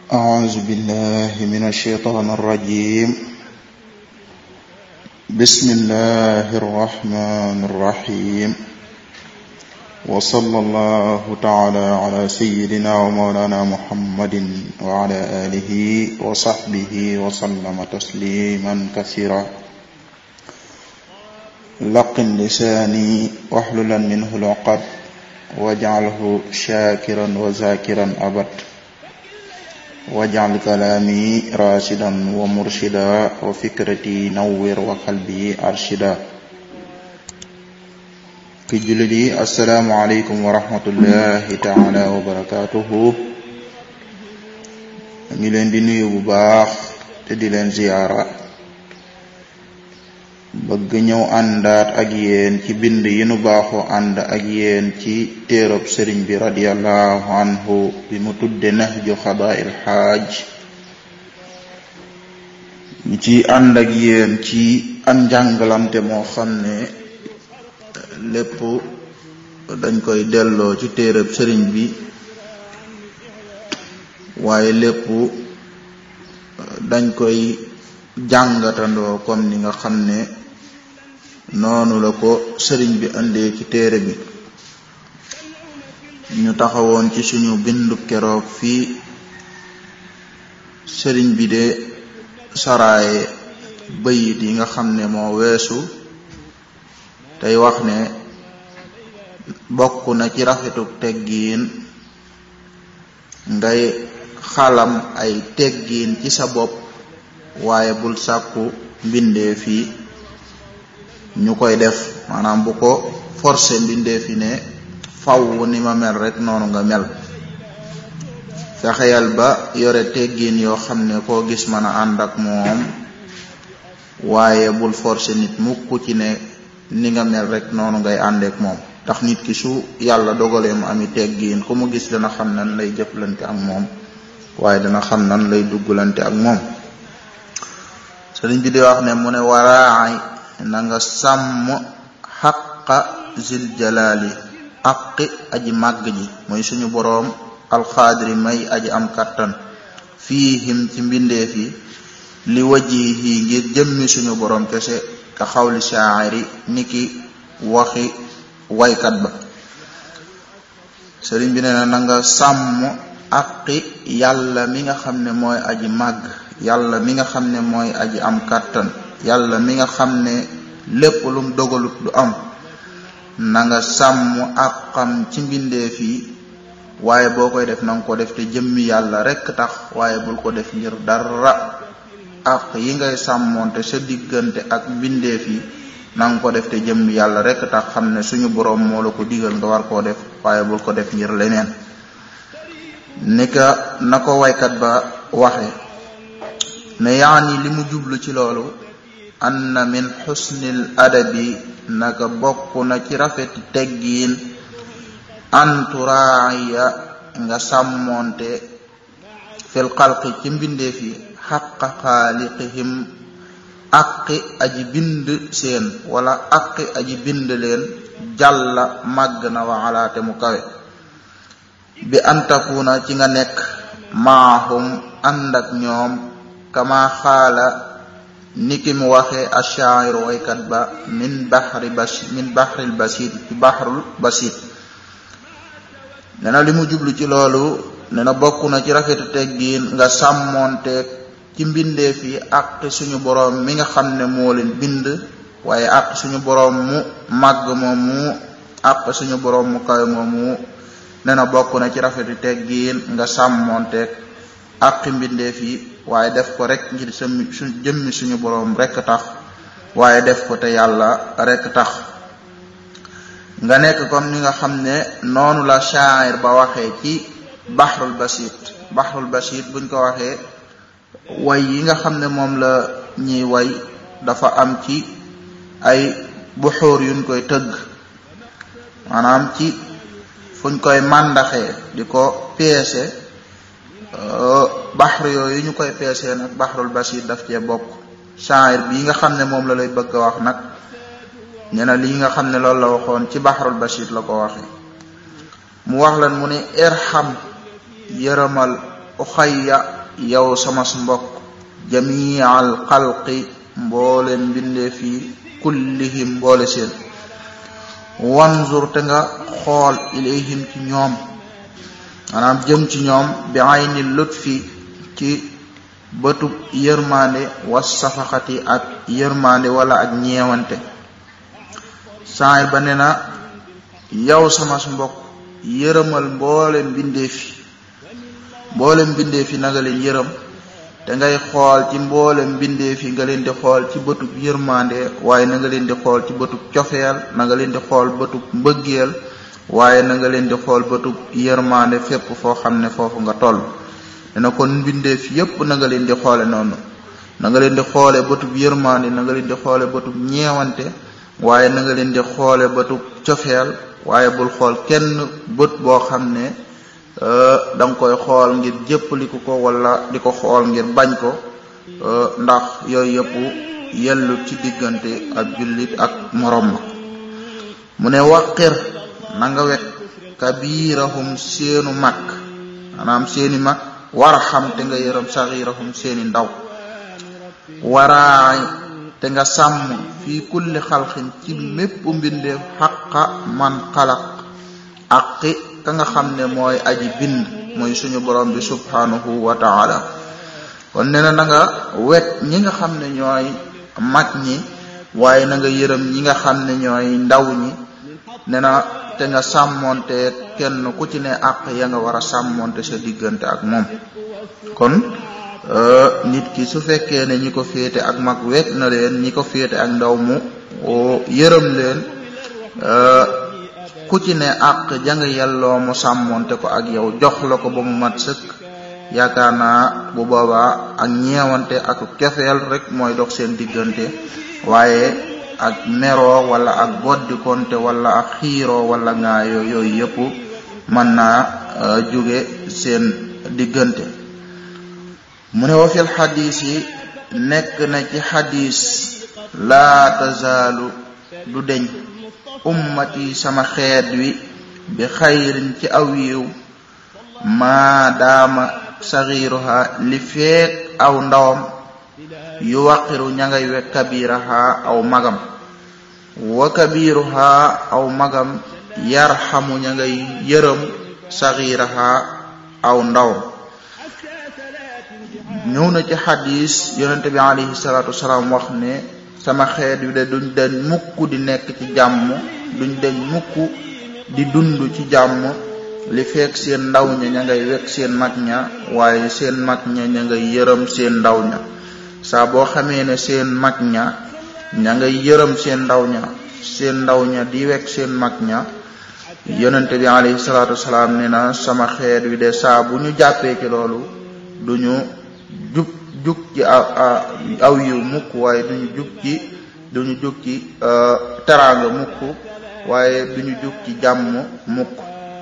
أعوذ بالله من الشيطان الرجيم بسم الله الرحمن الرحيم وصلى الله تعالى على سيدنا ومولانا محمد وعلى آله وصحبه وسلم تسليما كثيرا لقن لساني واحللا منه العقد واجعله شاكرا وذاكرا أبد واجعل كلامي راشدا ومرشدا وفكرتي نور وقلبي أرشدا ki jullit yi asalaamualeykum wa rahmatullahi taala wa barakatuhu ngi leen di nuyu bu baax te di leen ziyaara bëgg ñëw àndaat ak yéen ci bind yi nu baaxoo ànd ak yéen ci téerob sëriñ bi radiallahu anhu bi mu tudde nahju xadaa'il xaaj ñu ci ànd ak yéen ci an njàngalante moo xam ne lépp dañ koy delloo ci téereb sëriñ bi waaye lépp dañ koy jàngatandoo comme ni nga xam ne noonu la ko sëriñ bi indee ci téere bi ñu taxawoon ci suñu bindu keroog fii sëriñ bi de saraaye bayit yi nga xam ne moo weesu tey wax ne bokk na ci rafetuk teggiin ngay xalam ay teggiin ci sa bopp waaye bul sàkku mbindee fii ñu koy def maanaam bu ko forcé mbindee fi ne faw ni ma mel rek noonu nga mel fexeyal ba yore teggiin yoo xam ne koo gis mën a ànd ak moom waaye bul forcé nit mukk ci ne ni nga mel rek noonu ngay àndeek moom ndax nit ki su yàlla dogalee mu ami teggiin ku mu gis dana xam nan lay jëflante ak moom waaye dana xam nan lay duggalante ak moom sëriñ bi di wax ne mu ne waraay na nga sàmm xaqa zil jalaali aqi aji màgg ji mooy suñu boroom alxaadiri may aji am kàttan fiihim ci mbindeef yi li wajihi ngir jëmmi suñu boroom kese ka xawli shaa'iri niki waxi waykat ba sëriñ bi nee na na nga sàmm aqi yàlla mi nga xam ne mooy aji màgg yàlla mi nga xam ne mooy aji am kàttan yàlla mi nga xam ne lépp lum dogalut du am na nga sàmm àqam ci mbindeef yi waaye boo koy def na nga ko def te jëmmi yàlla rekk tax waaye bul ko def ngir dara àq yi ngay sàmmoonte sa diggante ak mbindeef yi na nga ko def te jëmmi yàlla rekk tax xam ne suñu boroom moo la ko digal nga war koo def waaye bul ko def ngir leneen ni ka na ko waykat ba waxe ne yaani li mu jublu ci loolu anna min xusnil adabi naka bokk na ci rafeti teggiin anturaaya nga sàmmoonte fil xalqi ci mbindeef yi xaqa xaaliqihim aqi aji bind seen wala aqi aji bind leen jàlla màgg na wa alaate mu kawe bi antakuna ci nga nekk maahum ànd ak ñoom kama xaala niki mu waxee ashaa'ir waykat ba min baxri bas min baxril basit ci baxrul basit nee na li mu jublu ci loolu nee na bokk na ci rafetu teggiin nga sàmmoonteeg ci mbindeef yi ak suñu boroom mi nga xam ne moo leen bind waaye ak suñu boroom mu màgg moomu ak suñu boroom mu kawe moomu nee na bokk na ci rafetu teggiin nga sàmmoonteeg ak mbindeef yi waaye def ko rek ngir sa su jëmmi suñu boroom rekk tax waaye def ko te yàlla rekk tax nga nekk comme ni nga xam ne noonu la sha'ir ba waxee ci baxrul basit baxrul basit buñ ko waxee way yi nga xam ne moom la ñiy way dafa am ci ay buxóor yuñ koy tëgg maanaam ci fuñ koy màndaxee di ko peese baxru yooyu ñu koy peesee nag baxrul basit daf cee bokk sha'ir bi nga xam ne moom la lay bëgg a wax nag nee na lii nga xam ne loolu la waxoon ci baxrul basit la ko waxe mu wax lan mu ne irham yërëmal uxayya yow sama mbokk jamial xalqi mbooleen mbindee fii kullihim mboole seen wanzur te nga xool ilayhim ci ñoom maanaam jëm ci ñoom bi ayni lutfi ci bëtub yërmande was safaxati ak yërmande wala ak ñeewante saay ba ne na yow sama mbokk yërëmal mboole mbindeef yi mboole mbindeef yi na nga leen yërëm te ngay xool ci mboole mbindeef yi nga leen di xool ci bëtub yërmande waaye na nga leen di xool ci bëtub cofeel na nga leen di xool bëtub mbëggeel waaye na nga leen di xool bëtub yërmande fépp foo xam ne foofu nga toll dina kon mbindeef yépp na nga leen di xoole noonu na nga leen di xoole bëtub yërmande na nga leen di xoole bëtub ñeewante waaye na nga leen di xoole bëtub cofeel waaye bul xool kenn bët boo xam ne da nga koy xool ngir jéppaliku ko wala di ko xool ngir bañ ko ndax yooyu yëpp yellu ci diggante ak jullit ak morom ma mu ne waqir na nga wekk kabirahum seenu mag maanaam seeni mag war a xam te nga yërëm saxirahum seeni ndaw waraay te nga sàmm fii kulli xalxin ci mépp mbindeef xaqa man xalaq aqi ka nga xam ne mooy aji bind mooy suñu borom bi subhanahu wa taala kon nee na na nga wet ñi nga xam ne ñooy mag ñi waaye na nga yërëm ñi nga xam ne ñooy ndaw ñi nee na te nga sàmmonte kenn ku ci ne àq ya nga war a sàmmonte sa diggante ak moom kon nit ki su fekkee ne ñi ko féete ak mag wet na leen ñi ko féete ak ndaw mu yërëm leen ku ci ne àq jang yelloo mu sàmmonte ko ak yow jox la ko ba mu mat sëkk yaakaar naa bu boobaa ak ñeewante ak cofeel rek mooy dox seen diggante waaye ak meroo wala ak boddikonte wala ak xiiroo wala ngaayoo yooyu yëpp mën naa jóge seen diggante mu ne wa fil xadis yi nekk na ci xadis laa tazaalu du deñ ummati sama xeet wi bi xayrin ci aw yiw maa daama saxiiruha li feek aw ndawam yu waqiru ña ngay wek kabiraha aw magam wa kabiruha aw magam yarxamu ña ngay yërëm saxiiraha aw ndawam ñëw na ci xadis yonente bi alayhi salaatu wasalaam wax ne sama xeet wi de duñ dañ mukk di nekk ci jàmm duñ dañ mukk di dund ci jàmm li fekk seen ndaw ña ña ngay wekk seen mag ña waaye seen mag ña ña ngay yërëm seen ndaw ña saa boo xamee ne seen mag ña ña ngay yërëm seen ndaw ña seen ndaw ña di wekk seen mag ña yonente bi alayhi salaatu wasalaam ne na sama xeet wi de saa bu ñu jàppee ci loolu duñu jug jug ci aw yiw mukk waaye duñu jug ci duñu jug ci teraanga mukk waaye duñu jug ci jàmm mukk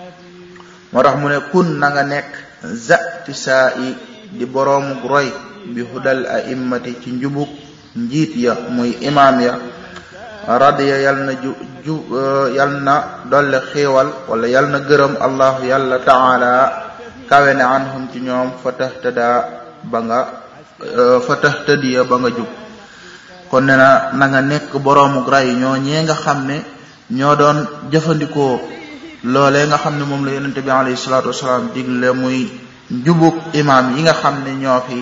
moo tax mu ne kun na nga nekk zati saa i di boroomu roy bi hudal a'immati ci njubug njiit ya muy imaam ya radiya yal na ju ju yal na dolle xéewal wala yal na gërëm allahu yàlla taala kawe ne anhum ci ñoom fa tahtada ba nga fa tahtadiya ba nga jub kon ne na na nga nekk boroomu ray ñoo ñee nga xam ne ñoo doon jëfandikoo loolee nga xam ne moom la yonente bi alayhi salaatu wasalaam digle muy njubug imaam yi nga xam ne ñoo fi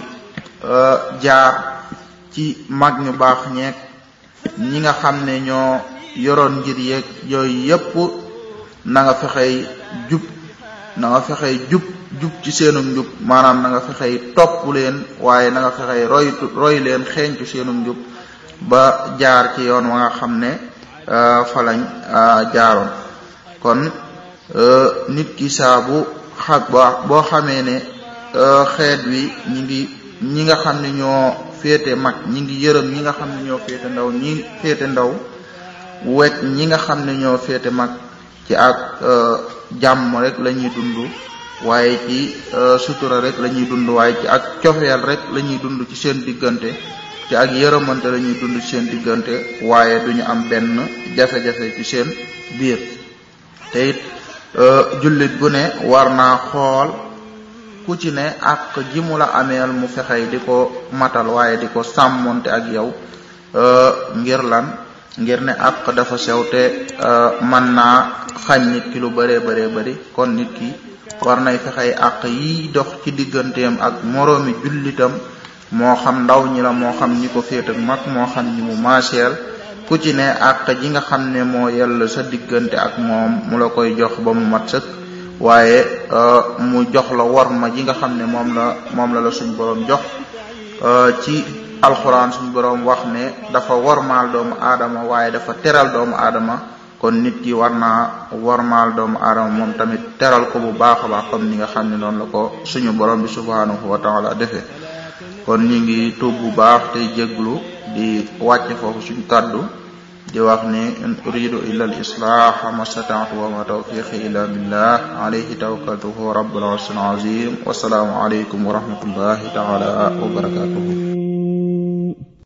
jaar ci mag ñu baax ñeeg ñi nga xam ne ñoo yoroon ngir yeeg yooyu yépp na nga fexey jub na nga fexey jub jub ci seenu njub maanaam na nga fexey topp leen waaye na nga fexey roy roy leen xeeñcu seenu njub ba jaar ci yoon wa nga xam ne fa lañ jaaroon kon nit ki saabu xa boo xamee ne xeet wi ñi ngi ñi nga xam ne ñoo féete mag ñi ngi yërëm ñi nga xam ne ñoo féete ndaw ñi féete ndaw wet ñi nga xam ne ñoo féete mag ci ak jàmm rek la ñuy dund waaye ci sutura rek la ñuy dund waaye ci ak cofeel rek la ñuy dund ci seen diggante ci ak yërëmante la ñuy dund ci seen diggante waaye duñu am benn jafe-jafe ci seen biir te it jullit bu ne war naa xool ku ci ne ak ji mu la ameel mu fexey di ko matal waaye di ko sàmmonte ak yow ngir lan ngir ne ak dafa sew te mën naa xañ nit ki lu bëree bëree bëri kon nit ki war nay fexey ak yi dox ci digganteem ak moroomi jullitam moo xam ndaw ñi la moo xam ñi ko féet ak mag moo xam ñi mu maaseel ku ci ne ak ji nga xam ne moo yell sa diggante ak moom mu la koy jox ba mu mat sëkk waaye mu jox la worma ji nga xam ne moom la moom la la suñ boroom jox ci alxuraan suñ boroom wax ne dafa wormaal doomu aadama waaye dafa teral doomu aadama kon nit ki war naa wormaal doomu aadama moom tamit teral ko bu baax a baax comme ni nga xam ne noonu la ko suñu borom bi subhanahu wa taala defee kon ñu ngi tuub bu baax tey jéglu di wàcce foofu suñ kàddu di wax ne in uridu illa al islah ma stata'tu wa ma tawfiqi illa billah alayhi tawakkaltu huwa rabbul arshil azim wasalaamu alaykum wa rahmatullahi taala wa barakatuhu